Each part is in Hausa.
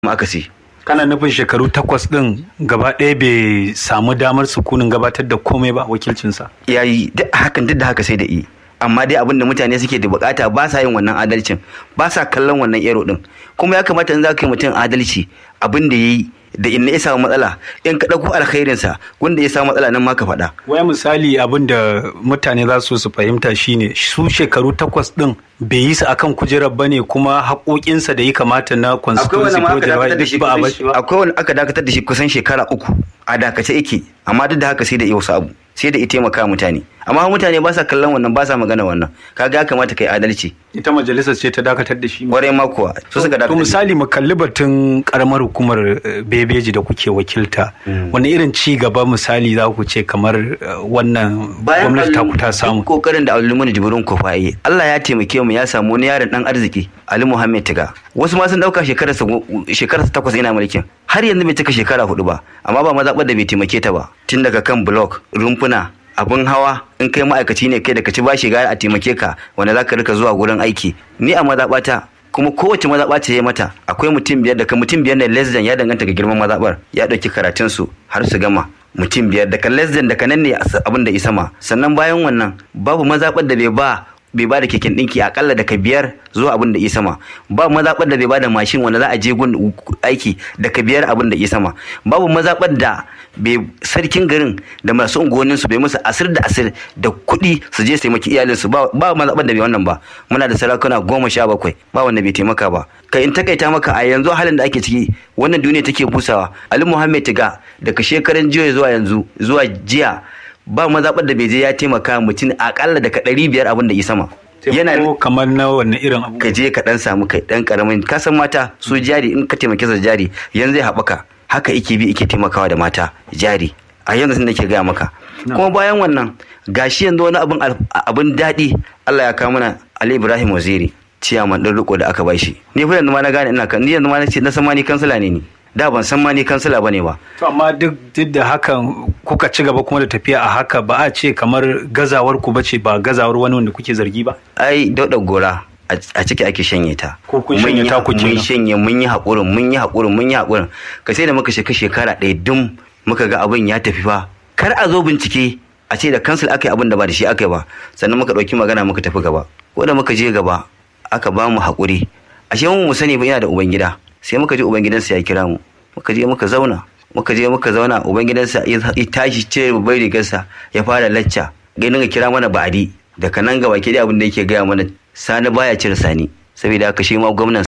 akasi kana nufin shekaru takwas din gaba ɗaya bai samu damar sukunin gabatar da komai ba wakilcinsa yayi duk hakan duk da haka sai da yi amma dai abin da mutane suke da bukata ba sa yin wannan adalcin ba sa kallon wannan ero din kuma ya kamata in za ka yi mutum adalci abin da ya yi da in ya samu matsala in ka ɗauko alkhairinsa wanda ya samu matsala nan ma ka faɗa. waya misali abin da mutane za su su fahimta shine su shekaru takwas din bai yi su akan kujerar bane kuma haƙoƙinsa da ya kamata na constituency ko duk ba a bashi ba akwai wani aka dakatar da shi kusan shekara uku a dakace yake amma duk da haka sai da iya wasu abu sai da ita taimaka mutane amma mutane ba sa kallon wannan ba sa magana wannan kaga ya kamata kai adalci ita majalisar ce ta dakatar da shi kwarai ma kuwa su suka to dakatar da shi. misali mu kalli batun karamar hukumar eh, bebeji da kuke wakilta wani irin ci gaba misali za ku ce kamar eh, wannan gwamnati ta ku ta samu duk kokarin da Abdulmumin Jibrin Kofa yi Allah ya taimake mu ya samu wani yaron dan arziki Ali Muhammad Tiga wasu ma sun dauka shekarar sa shekarar sa takwas yana mulkin har yanzu bai cika shekara hudu ba amma ba mazaɓar da bai taimake ta ba tun daga kan block rumfuna abin hawa in kai ma'aikaci ne kai da ka ci bashi gara a taimake ka wanda za ka rika zuwa gurin aiki ni a mazaɓata kuma kowace mazaɓa ce ya mata akwai mutum biyar daga mutum biyar ne less than ya danganta ga girman mazaɓar ya ɗauki karatun su har su gama mutum biyar daga less than daga nan ne abin da isa ma sannan bayan wannan babu mazaɓar da bai ba bai ba da keken ɗinki akalla daga biyar zuwa abin da ya sama ba mazaɓar da bai ba da mashin wanda za a je gun aiki daga biyar abin da ya sama babu mazaɓar da bai sarkin garin da masu unguwannin su bai musu asir da asir da kuɗi su je su taimaki iyalinsu ba ba mazaɓar da bai wannan ba muna da sarakuna goma sha bakwai ba wanda bai taimaka ba kai in takaita maka a yanzu halin da ake ciki wannan duniya take busawa ali muhammed tiga daga shekaran jiya zuwa yanzu zuwa jiya ba mazaɓar da bai je ya taimaka mutum akalla daga ɗari biyar abin da ya sama yana Taimako kamar na wannan irin abu ka je ka dan samu kai dan karamin ka san mata su jari in ka taimake su da jari yanzu zai haɓaka haka ike bi ike taimakawa da mata jari a yanzu sun nake gaya maka kuma bayan wannan gashi yanzu wani abin al- abin daɗi Allah ya kawo mana Ali Ibrahim Waziri ciyaman ɗin riko da aka bashi ni fa yanzu ma na gane ina kan ni yanzu ma na ce na san ma ni kansila ne ni da ban san ma ni kansila bane ba To amma duk duk da hakan kuka ci gaba kuma da tafiya a haka ba a ce kamar gazawar ku bace ba gazawar wani wanda kuke zargi ba. ai dauda gora a a ciki ake shanye ta Ko kun Mun shanye yi- ta ku mun kenan. shanye mun yi haƙurin mun yi haƙurin mun yi haƙurin ka sai da muka sheka shekara ɗaya dum muka ga abin ya tafi fa kar a zo bincike a ce da kansil aka yi abin da ba da shi aka yi ba sannan muka ɗauki magana muka tafi gaba ko da muka je gaba aka ba mu haƙuri ashe mu mu sani ba yana da ubangida sai muka je ubangidansa ya kira mu muka je muka zauna muka je muka zauna ubangidansa ya ya tashi cire babbar rigarsa ya fara lacca ganin ga kira mana ba'adi daga nan gaba ke abin da yake gaya mana sani baya cire sani saboda haka shi ma gwamnan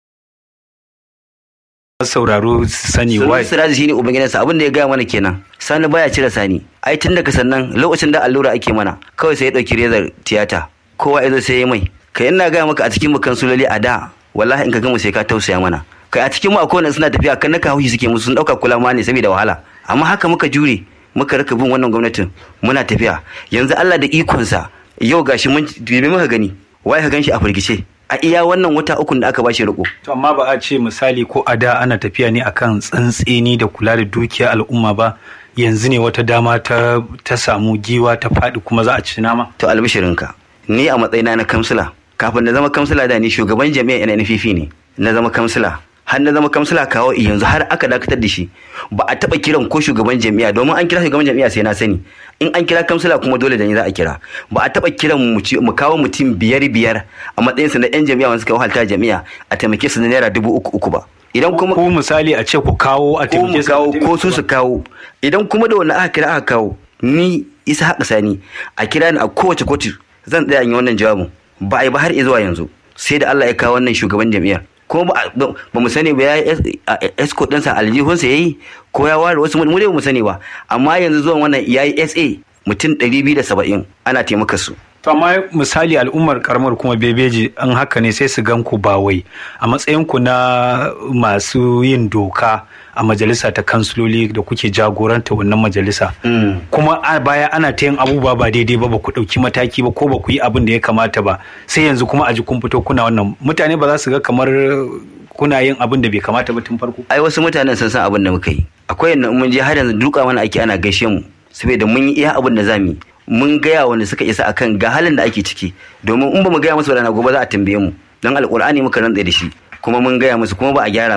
Sauraro su sani Sunan wai. Siraji shine ubangidansa abin da ya gaya mana kenan sani baya cire sani ai tun daga sannan lokacin da allura ake mana kawai sai ya dauki rezar tiyata kowa ya zo sai ya mai kai ina gaya maka a cikin mu kansuloli a da wallahi in ka gama sai ka tausaya mana kai a cikin mu akwai wanda suna tafiya kan naka haushi suke musu sun dauka kula ma ne saboda wahala amma haka muka jure muka rika bin wannan gwamnatin muna tafiya yanzu Allah da ikonsa yau gashi mun dubi muka gani wai ka ganshi a firgice a iya wannan wata ukun da aka bashi riko To amma ba a ce misali ko a da ana tafiya ne akan tsantseni da kula da dukiyar al'umma ba yanzu ne wata dama ta ta samu giwa ta faɗi kuma za a ci nama. to albishirinka ni a matsayina na kamsila kafin na zama kamsila da ni shugaban jami'a NNPP ne na zama kamsila har na zama kamsila kawo yanzu har aka dakatar da shi ba a taba kiran ko shugaban jami'a domin an kira shugaban jami'a sai na sani in an kira kamsila kuma dole da ni za a kira ba a taba kiran mu ci- mu kawo mutum biyar biyar a matsayin su na yan jami'a wanda suka wahalta jami'a a taimake su da naira dubu uku uku ba idan kuma Ko misali a ce ku kawo a ko mu taimake su kawo a ko su su kawo idan kuma da wanda aka kira aka kawo ni isa haka sani a kira ni a kowace kotu zan tsaya in yi wannan jawabin ba a yi ba har zuwa yanzu sai da Allah ya kawo wannan shugaban jam'iyyar ko ba ba mu sani ba ya yi escort ɗinsa aljihunsa ya yi ko ya ware wasu mu dai ba mu sani ba amma yanzu zuwan wannan ya yi SA mutum 270 ana taimaka su To amma misali al'ummar karamar kuma bebeji an haka ne sai su gan ku ba wai a matsayin ku na masu yin doka a majalisa ta kansuloli da kuke jagoranta wannan majalisa. Kuma a baya ana ta yin abubuwa ba daidai ba ba ku ɗauki mataki ba ko ba ku yi abin da ya kamata ba sai yanzu kuma a ji kun fito kuna wannan mutane ba za su ga kamar kuna yin abin da bai kamata ba tun farko. ai wasu mutanen sun san abin da muka yi akwai yadda mun je har yanzu duka mana ake ana gaishe mu saboda mun yi iya abin da za mu yi mun gaya wanda suka isa akan ga halin da ake ciki domin in ba mu gaya musu rana gobe za a tambaye mu don alkur'ani muka rantsa da shi kuma mun gaya musu kuma ba a gyara ba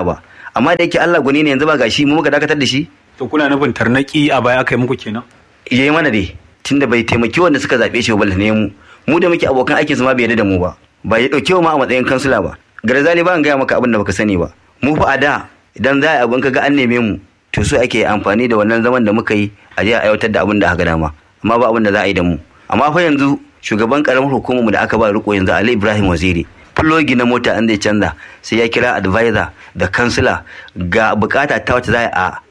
amma da yake Allah gwani ne yanzu ba gashi mu muka dakatar da shi to kuna nufin tarnaki a baya aka yi muku kenan yayi mana dai tunda bai taimaki wanda suka zabe shi ba ne mu mu da muke abokan aikin su ma bai yarda da mu ba ba ya dauke mu a matsayin kansula ba garzali ba an gaya maka abin da baka sani ba mu fa a da idan za a abin kaga an neme mu to so ake amfani da wannan zaman da muka yi a je a aiwatar da abin da aka dama amma ba abin da za a yi da mu amma fa yanzu shugaban karamar hukumar mu da aka ba riko yanzu Ali Ibrahim Waziri fulogi na mota an zai canza sai ya kira advisor da kansila ga bukata ta wata za a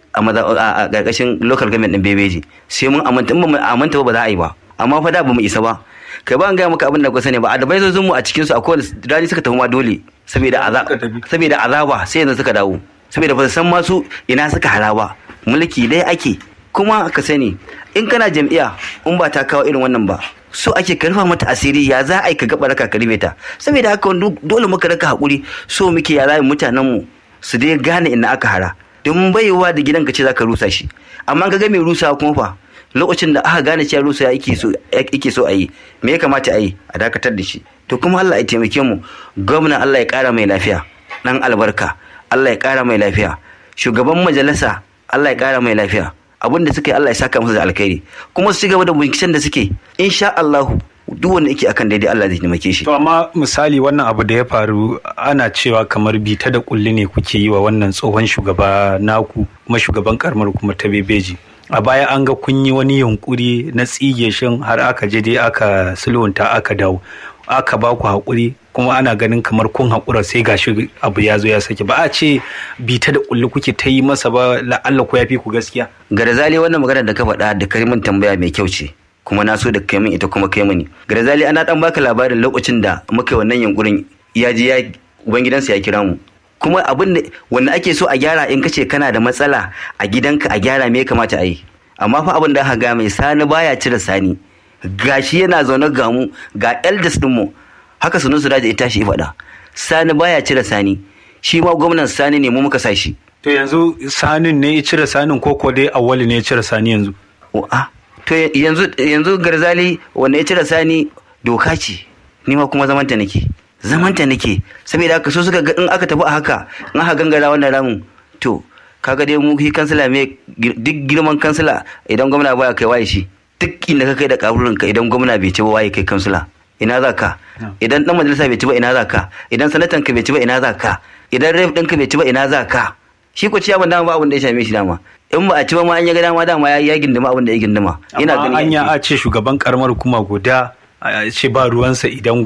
a ƙarƙashin local government din bebeji sai mun amanta in ba mu amanta ba za a yi ba amma fa da ba mu isa ba kai ba an gaya maka abin da ku sani ba advisors mu a cikin su akwai rani suka tafi ma dole saboda azaba saboda azaba sai yanzu suka dawo saboda ba san masu ina suka hara ba mulki dai ake kuma ka sani in kana jam'iyya in ba ta kawo irin wannan ba so ake karfa mata asiri ya za a yi ka gaba raka ka ta saboda haka dole muka raka hakuri so muke ya zai mutanen mu su dai gane ina aka hara don baiwa da gidan ka ce zaka rusa shi amma ka ga mai rusa kuma fa lokacin da aka gane cewa rusa yake so yake so a yi me ya kamata a yi a dakatar da shi to kuma Allah ya taimake mu gwamna Allah ya kara mai lafiya dan albarka Allah ya kara mai lafiya shugaban majalisa Allah ya kara mai lafiya abin da suka yi Allah ya saka musu da alkhairi kuma su gaba da binciken da suke insha Allah duk wanda yake akan daidai Allah zai taimake shi to amma misali wannan abu da ya faru ana cewa kamar bita da kulli ne kuke yi wa wannan tsohon shugaba naku kuma shugaban karamar kuma ta bebeji a baya an ga kun yi wani yunkuri na tsige shin har aka je dai aka sulhunta aka dawo aka ba ku haƙuri kuma ana ganin kamar kun haƙura sai gashi abu ya zo ya sake ba a ce bita da kulli kuke ta yi masa ba la'alla ko ya fi ku gaskiya garzali wannan magana da ka faɗa da karimin tambaya mai kyau ce kuma na so da kai min ita kuma kai mini garzali ana dan baka labarin lokacin da muka yi wannan yunkurin ya je ya ubangidansa ya kira mu kuma abin da wanda ake so a gyara in kace kana da matsala a gidanka a gyara me ya kamata a yi amma fa abin da aka ga mai sani baya cire sani gashi yana zaune ga mu ga elders din mu haka sunan su da ya tashi faɗa sani baya cire sani shi ma gwamnan sani ne mu muka sa shi to yanzu sanin ne ya cire sanin ko ko dai awali ne ya cire sani yanzu a to yanzu yanzu garzali wanda ya cire sani doka ce ni ma kuma zamanta nake zamanta nake saboda haka so suka in aka tafi a haka in aka gangara wannan ramin to kaga dai mu shi kansila me duk girman kansila idan gwamna baya kai waye shi duk inda ka kai da karurin ka idan gwamna bai ci ba waye kai kansila ina za ka idan dan majalisa bai ci ba ina za ka idan sanatan ka bai ci ba ina za ka idan rep ɗinka bai ci ba ina za ka shi ko ciyaman dama ba abin da ya same shi dama in ba a ci ba ma an ya ga dama dama ya gindima abin da ya gindima ina ganin an ya a ce shugaban karamar kuma guda a ce ba ruwansa idan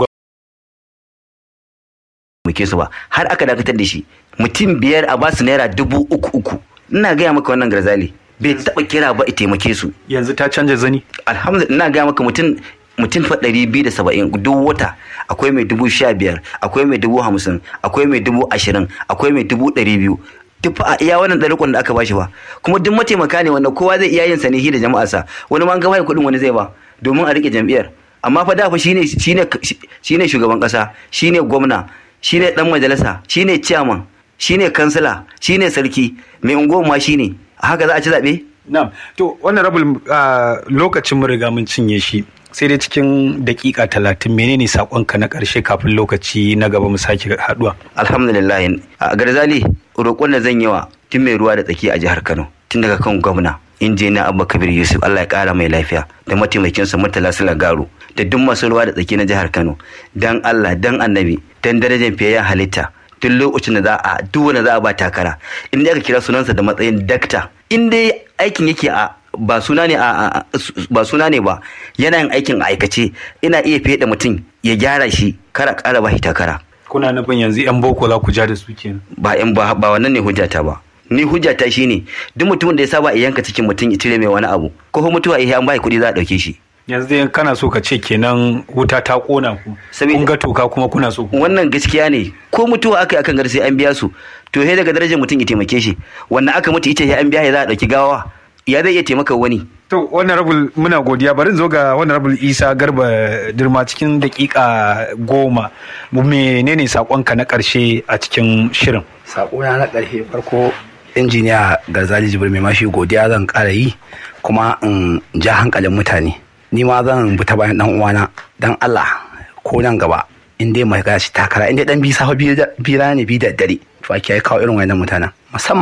muke su ba har aka dakatar da shi mutum biyar a basu naira dubu uku uku ina gaya maka wannan garzali bai taba kira ba a taimake su yanzu ta canja zani alhamdulillah ina gaya maka mutum mutum fa ɗari biyu da saba'in duk wata akwai mai dubu sha biyar akwai mai dubu hamsin akwai mai dubu ashirin akwai mai dubu ɗari biyu duk a iya wannan ɗarikon da aka bashi ba kuma duk mataimaka ne wanda kowa zai iya yin sa ne da jama'arsa wani ma an gaba kuɗin wani zai ba domin a rike jam'iyyar amma fa da fa shine shine shine shugaban ƙasa shine gwamna shine dan majalisa shine chairman shine kansila shine sarki mai unguwar ma shine haka za a ci zaɓe na'am to wannan rabul lokacin mu riga mun cinye shi sai dai cikin dakika talatin menene sakonka na karshe kafin lokaci na gaba mu sake haduwa alhamdulillah a garzali roƙon da zan yi wa tun mai ruwa da tsaki a jihar kano tun daga kan gwamna injiniya abba kabir yusuf allah ya kara mai lafiya da mataimakinsa murtala sula garo da duk masu ruwa da tsaki na jihar kano dan allah dan annabi dan darajar fiyayyen halitta duk lokacin da za a duk wanda za a ba takara in aka kira sunansa da matsayin dakta in dai aikin yake a ba suna ne a ba suna ne ba yana yin aikin a aikace ina iya fiye mutum ya gyara shi kara kara ba shi takara kuna nufin yanzu yan boko za ku ja da su kenan ba yan ba ba wannan ne hujjata ba ni hujjata shine duk mutumin da ya saba yanka cikin mutum ya cire mai wani abu ko mutuwa ya an bai kuɗi za a ɗauke shi yanzu dai kana so ka ce kenan wuta ta kona ku kun ga toka kuma kuna so wannan gaskiya ne ko mutuwa aka yi akan gari sai an biya su to sai daga darajar mutum ya taimake shi wannan aka mutu ita sai an biya ya za a ɗauki gawa ya zai iya taimaka wani to wannan rabul muna godiya bari zo ga wannan rabul isa garba dirma cikin dakika goma menene sakonka na karshe a cikin shirin sakona na karshe farko injiniya garzali jibril mai mashi godiya zan kara yi kuma in ja hankalin mutane ni ma zan bi ta bayan dan uwana dan Allah ko nan gaba in dai mai gashi takara in dai dan bi safa bi rana ne bi da dare to ake kawo irin wayannan mutanen musamman